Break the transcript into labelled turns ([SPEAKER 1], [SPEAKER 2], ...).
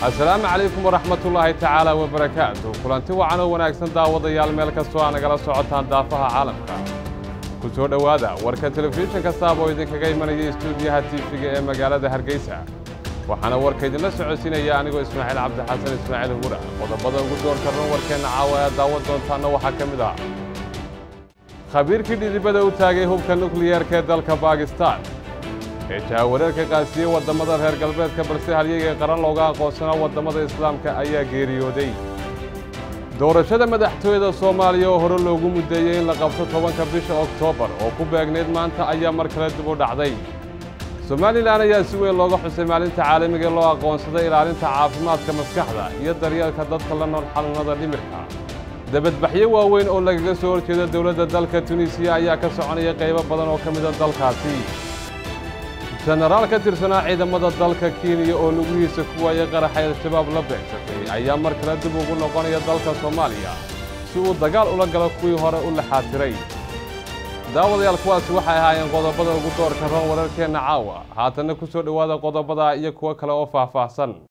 [SPEAKER 1] assalaamu calaykum waraxmatullaahi tacaala wabarakaatu kulanti wacan oo wanaagsan daawadayaal meel kastoo aa nagala socotaan daafaha caalamka ku soo dhowaada warka telefishin kastaaba oo idinkaga imanaya istuudiyaha tiifiga ee magaalada hargeysa waxaana warka idinla socodsiinaya anigoo ismaaciil cabdixasan ismaaciil hura qodobada ugu doorka ran warkeenna caawa ee daawan doontaanna waxaa ka mid ah khabiirkii dhidibada u taagay hubka nukliyeerka ee dalka baakistaan ee jahawareerka qaasiyey waddamada reer galbeedka balse halyayga qaran looga aqoonsanaa waddamada islaamka ayaa geeriyooday doorashada madaxtooyada soomaaliya oo hore loogu muddeeyey in la qabto tobanka bisha oktoobar oo ku beegnayd maanta ayaa mar kale dib u dhacday somalilan ayaa si weyn looga xusay maalinta caalamiga ee loo aqoonsaday ilaalinta caafimaadka maskaxda iyo daryeelka dadka la nool xanuunnada dhimirka dabadbaxyo waaweyn oo lagaga soo horjeeda dowladda dalka tunisiya ayaa ka soconaya qaybo badan oo ka mida dalkaasi jenaraal ka tirsanaa ciidamada dalka kenya oo lugihiisa ku waayay qaraxay al-shabaab la beegsatay ayaa mar kale dib ugu noqonaya dalka soomaaliya si uu dagaal ula galo kuwii hore u laxaatiray daawadayaal kuwaasi waxay ahaayeen qodobada ugu doorka ran wararkeenna caawa haatanna ku soo dhowaada qodobada iyo kuwo kale oo faahfaahsan